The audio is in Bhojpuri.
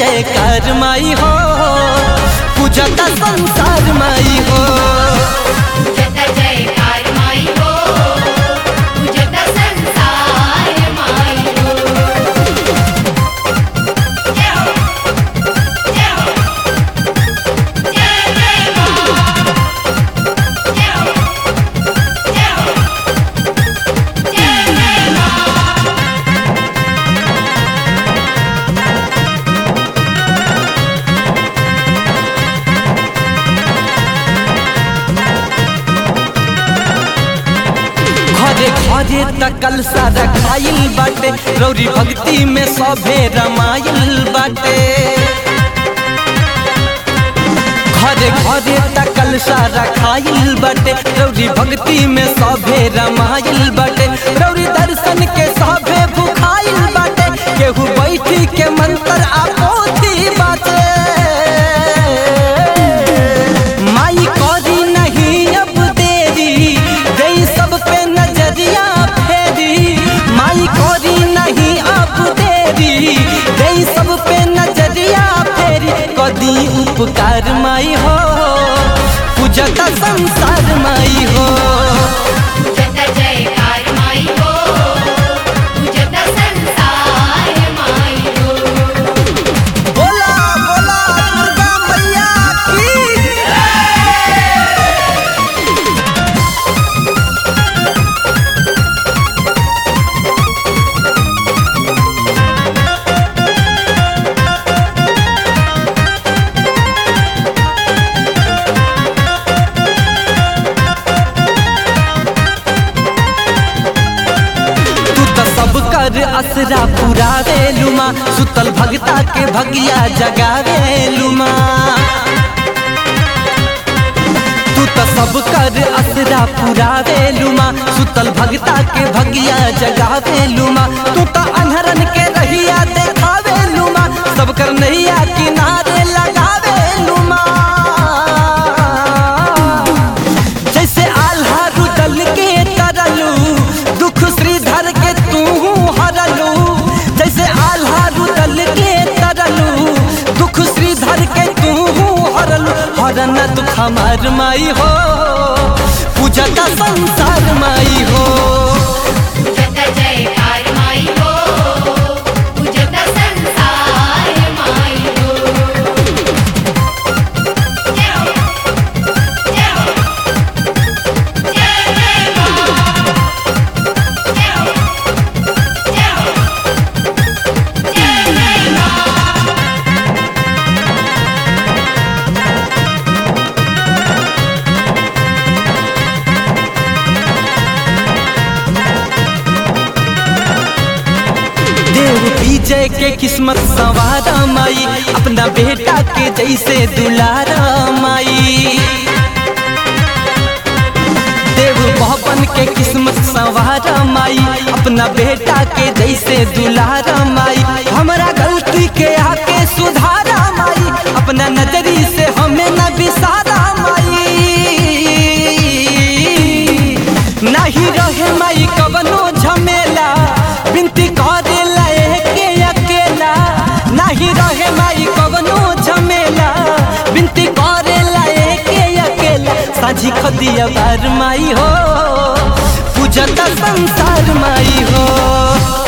जयकार माई हो पूजता संसार माई हो पूजत जयकार माई हो पूजत संसार माई हो जय हो जय हो जय जय मां जय हो जय हो जय जय मां घरे घरे तकल सारा खाइल बाटे रौरी भक्ति में सभे रमाइल बाटे घरे घरे तकल सारा खाइल बाटे रौरी भक्ति में सभे रमाइल बाटे रौरी दर्शन के सभे भुखाइल बाटे केहू बैठी के मंत्र आपोथी बाटे माई करी नहीं अब देरी गई सब पे नजरिया फेरी माई करी नहीं अब देरी गई सब पे नजरिया फेरी कदी उपकार माई हो पूजता संसार माई हो पूजत जयकार माई हो पूजत संसार माई हो बोला बोला दुर्गा मैया की तू तो सब कर असरा पुरावे लुमा सुतल भगता के भगिया जगावे लुमा तू तो सब कर असरा पुरावे लुमा सुतल भगता के भगिया जगावे लुमा तू तो अनहरन के रहिया देखावे लुमा सब कर नैया किनारे लगावे लुमा जैसे आल्हा रुदल के तरलू दुख श्रीधर के तू हरलू जैसे आल्हा रुदल के तरलू दुख श्रीधर के तू हरलू हरन दुख हमार माई हो पूजता संसार माई हो पूजत जयकार माई हो पूजत संसार माई हो जय हो जय हो जय जय मां जय हो जय हो जय जय मां देव विजय के किस्मत सवारा माई अपना बेटा के जैसे दुलारा माई देव भवन के किस्मत सवारा माई अपना बेटा के जैसे दुलारा माई हमारा गलती के आके सुधारा माई अपना नजरी से हमें न बिसारा माई नहीं रहे माई कवनो झमेला बिनती करे लाए के अकेला नहीं रहे माई कवनो झमेला बिनती करे लाए के अकेला साझी खदिया बार माई हो पूजता संसार माई हो